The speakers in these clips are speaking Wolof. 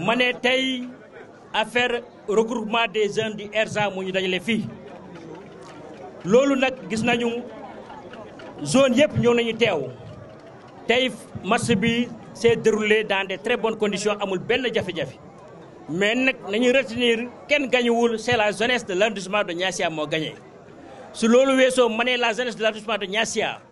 ma ne tey affaire regroupement des jeunes du ERSA mu ñu dajale fii loolu nag gis nañu zone yëpp ñëw nañu teew tey match bi s'est déroulé dans de très bonnes conditions amul benn jafe-jafe mais nag nañu retenir kenn gañuwul c'est la jeunesse de l'arrondissement de Niassia moo gagné su loolu weesoo ma ne la jeunesse de l'arrondissement de Niassia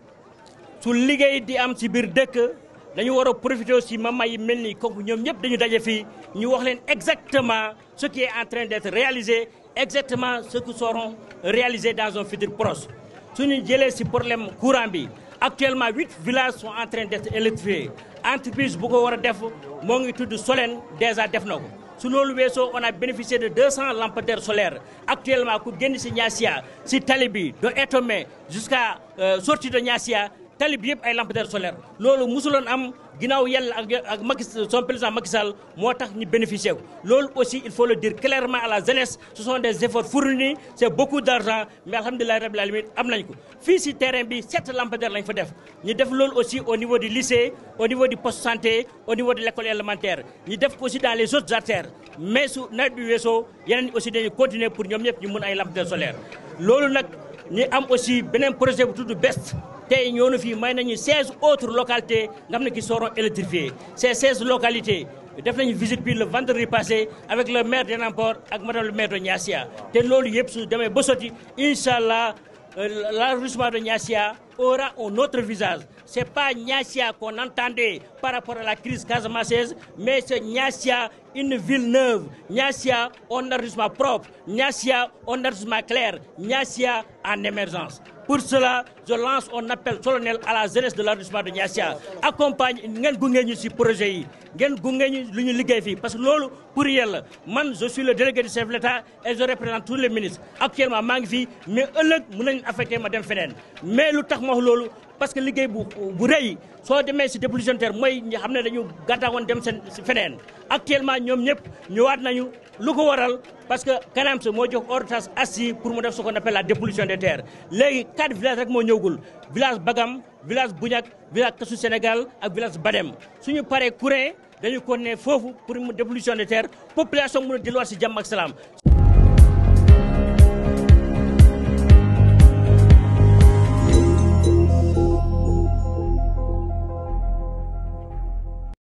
su liggéey di am ci biir dëkk dañu war a profiter aussi mama yi mel ni kooku ñoom ñëpp dañu daje fii ñu wax leen exactement ce qui est en train d'être réalisé exactement ce qui seront réalisés dans un futur proche suñu jëlee ci problème courant bi actuellement huit villages sont en train d'être électrifiés entreprise bu ko war a def moo ngi tudd Solène déjà def na ko su loolu weesoo on a bénéficié de 200 lampadaires solaires actuellement ku génn ci Niassia ci tali bi de Etomé jusqu'à sortie de Niassia tali bi yëpp ay lampadaires solaires loolu musuloon am ginnaaw yàlla ak ak Macky son président Macky Sall moo tax ñu bénéficier ko loolu aussi il faut le dire clairement à la jeunesse ce sont des efforts fournis c'est beaucoup d'argent mais alhamdulilah rabbil alamin am nañ ko fii ci terrain bi sept lampadaires lañ fa def ñu def loolu aussi au niveau du lycée au niveau du poste santé au niveau de l'école élémentaire ñu def ko aussi dans les autres artères mais su nawet bi weesoo yeneen aussi dañuy continuer pour ñoom ñëpp ñu mun ay lampadaires solaires loolu nag ñu am aussi beneen projet bu tudd BEST tey ñoo na fii may nañu 16 autres localités nga xam ne qui seront électrifiées ces 16 localités def nañu visite bi le vendredi passé avec le maire d'Enampor ak madame le maire de Niassia te loolu yëpp su demee ba sotti incha allah l'arrondissement de Niassia aura un autre visage c'est pas Niassia qu'on entendait par rapport à la crise casamançaise mais c'est Niassia une ville neuve Niassia un arrondissement propre Niassia un arrondissement clair Niassia en émergence pour cela je lance un appel solennel à la jeunesse de l'arrondissement de Niassia accompagne ngeen gunge ñu ci projet yi ngeen gunge ñu lu ñu liggéey fii parce que loolu pour yàlla man je suis le délégué du chef de l'État et je représente tous les ministres actuellement maa ngi fii mais ëllëg mën nañu affecté ma dem feneen mais lu tax ma wax loolu parce que liggéey bu bu rëy soo demee ci dépôt budgétaire mooy ñi xam ne dañu gàttaawoon dem seen ci feneen actuellement ñoom ñëpp ñëwaat nañu lu ko waral parce que CANAMS moo jox ordonnance assis pour mu def ce qu'on appelle la dépollution des terres léegi quatre villages rek moo ñëwgul village Bagam village Bouniak village Kasu Sénégal ak village Badem suñu paree courant dañu ko ne foofu pour mu dépollution des terres population mën a delluwaat ci jàmm ak salaam